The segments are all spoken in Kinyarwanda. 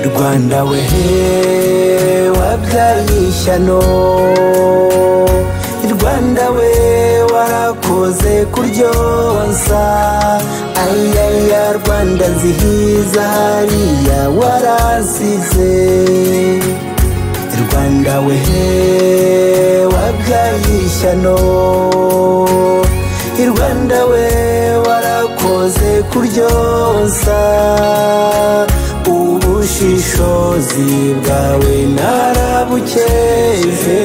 rwanda we wabyaye ishyano rwanda we warakoze kuryonsa ayaya rwanda nzihiza hariya waransize rwanda we wabyaye ishyano rwanda we warakoze kuryonsa ubushishozi bwawe narabukeze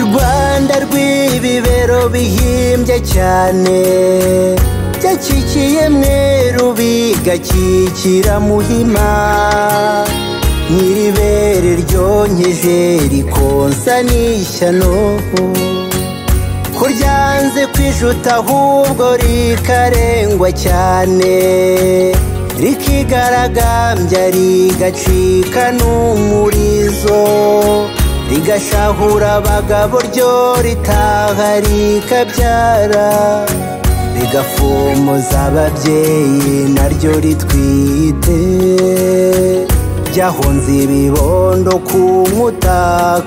rwanda rw'ibibero bihimbye cyane byakikiye mweru bigakikira muhima nyiribere ryonkeje rikonsa n'ishyano ko ryanze kwijuta ahubwo rikarengwa cyane rikigaragambya rigacika n'umurizo rigashahura abagabo ryo ritaha rikabyara rigafomoza ababyeyi naryo ritwite ryahunze ibibondo ku nkuta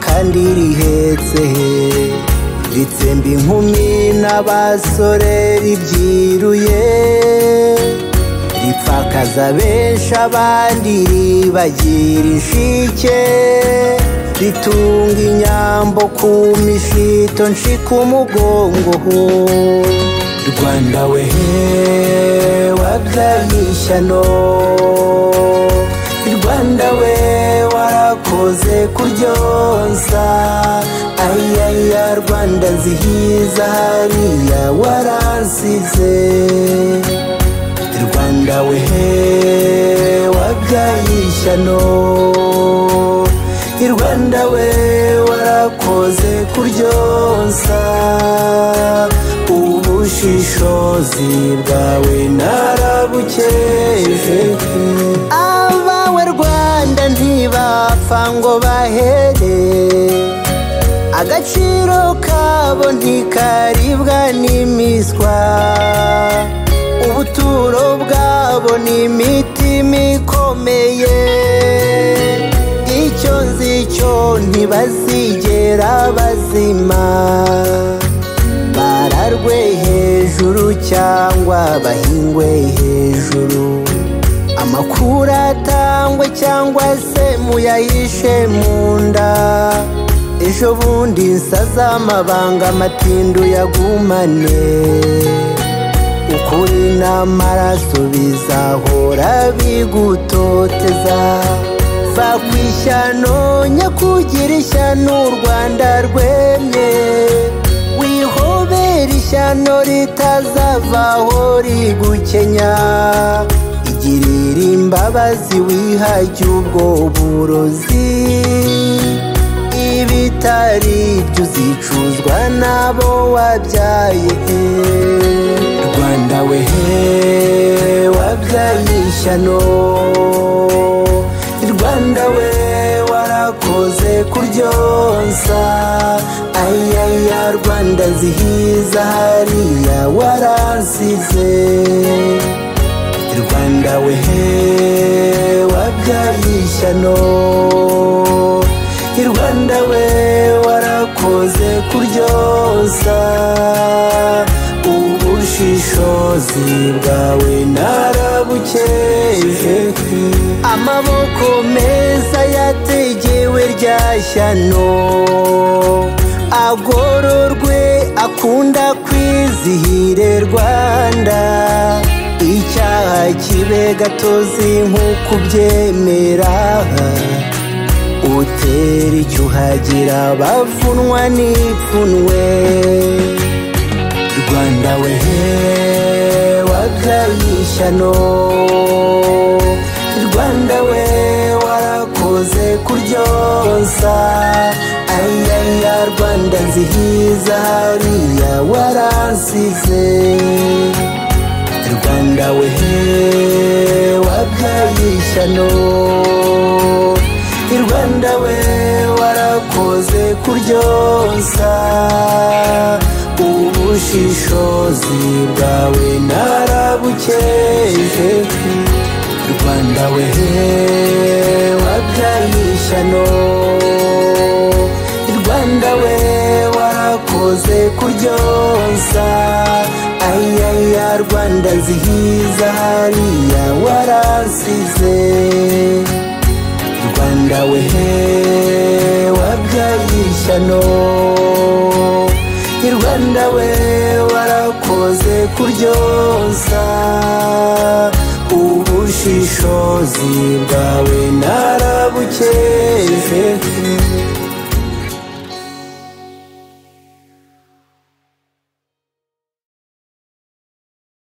kandi rihetse ritsemba inkumi n'abasore ribyiruye ripfakaza benshi abandi ribagira inshike ritunga inyambo ku mishito nshika umugongo ho rwanda we wabyaye ishyano rwanda we warakoze kuryonsa ayaya rwanda nzihiza hariya waransize rwanda we wabyaye ishyano rwanda we warakoze kuryonsa ubushishozi bwawe narabukeze abawe rwanda ntibapfa ngo bahere agaciro kabo ntikaribwa n'imiswa ubuturo bwabo ni imitima ikomeye icyo nzi cyo ntibazigera bazima bararwe hejuru cyangwa bahingwe hejuru amakuru atangwe cyangwa se muyayishe mu nda ejo bundi nsaza amabanga amatindu yagumane ukuri n'amaraso bizahora bigutoteza va ku ishyano nyakugira ishyano u rwanda rwemye wihobera ishyano ritazavaho rigukenya igirira imbabazi wihajya ubwo burozi ibitari byo uzicuzwa n'abo wabyaye rwanda we wabyaye ishyano rwanda we warakoze kuryonsa ayaya rwanda zihiza hariya waransize rwanda we wabyaye ishyano rwanda we warakoze kuryonsa ubushishozi bwawe narabukeze amaboko meza yategewe rya shyano agororwe akunda kwizihire rwanda icyaha kibe gatozi nk'uko ubyemera utera icyuhagira bavunwa n'ipfunwe rwanda we wabyaye ishyano rwanda we warakoze kuryonsa ayaya rwanda nzihiza hariya waransize rwanda we wabyaye ishyano rwanda we warakoze kuryonsa ubushishozi bwawe narabukeze rwanda we ishyano rwanda we warakoze kuryonsa ayaya rwanda nzihiza hariya waransize rwanda we wabyaye ishyano rwanda we warakoze kuryonsa ubushishozi bwawe narabuke